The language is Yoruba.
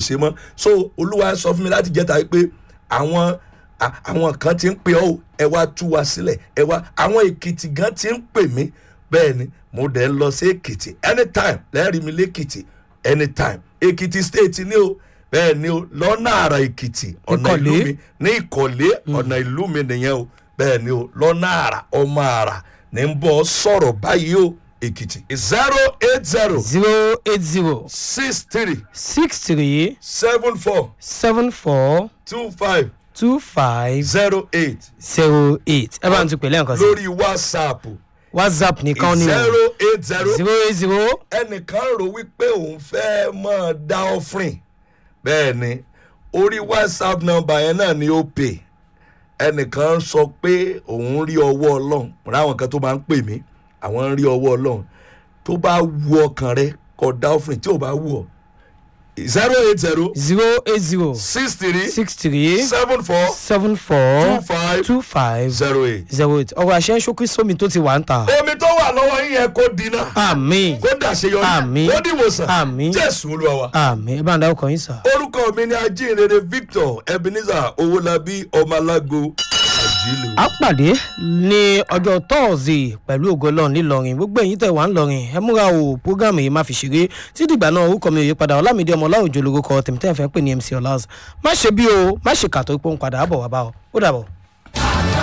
ṣe mọ́ so olúwa sọ fún mi láti jẹ́ta pé àwọn à- àwọn kan ti ń pè ọ́ o, ẹ wá tú wa sílẹ̀ ẹ wá àwọn èkìtì gan ti ń pè mí bẹ́ẹ̀ ni mo dẹ̀ ń lọ sí èkìtì anytime lẹ́rìí mi lẹ́kìtì anytime èkìtì state ni o bẹ́ẹ̀ ni o lọ́nà àrà èkìtì ọ̀nà ìlú Ìkọ̀lé. mi ní ìkọ̀lé ọ̀nà ìlú mi nìyẹn o bẹ́ẹ̀ ni o lọ́nà àrà ọmọ àrà ní ń bọ̀ sọ̀rọ̀ báyìí o èkìtì zero eight zero zero eight zero six three six three seven four seven four two five two five zero eight zero eight ẹ bá ń tún pè lẹ́ǹkan sí lórí whatsapp whatsapp nìkan ni o zero eight zero zero eight zero ẹnìkan rò wípé òun fẹ́ máa dá offering bẹ́ẹ̀ ni orí whatsapp number yẹn náà ni ó pè ẹnìkan sọ pé òun rí ọwọ́ ọlọ́run mo ráwọn kan tó máa ń pè mí àwọn ń rí ọwọ́ ọlọ́run tó bá wu ọkàn rẹ kọ dá offering tí ò bá wù ọ zero eight zero zero eight zero six three six three seven four seven two four five two five zero eight. zero eight ọ̀rọ̀ àṣẹ ń ṣókí sómi tó ti wà ń ta. omi tó wà lọ́wọ́ yín yẹn kó dínà àmì kó dàṣeyọrí Àmín. kó dìwòsàn Àmín. jésù olúwa wa. àmì ẹ bá ń dárúkọ yín sà. orúkọ mi ni ajínrere victor ebenezer owólabí ọmọlágo àjílù. a pàdé ní ọjọ́ tọ́ọ̀sì pẹ̀lú ògọ́lọ́ọ̀ ńìlọrin gbogbo ẹ̀yin tẹ̀ wá ńlọrin ẹ múra o programu yìí má fi ṣeré tí dìgbà náà orúkọ mi ò yí padà ọlámídé ọmọ ọláòjò lórúkọ tèmítẹ́ fẹ́ pè ní mc ọlás má ṣe bí o má ṣe kàtó pé ó ń padà bọ̀ wá bá ọ ó dàbọ̀.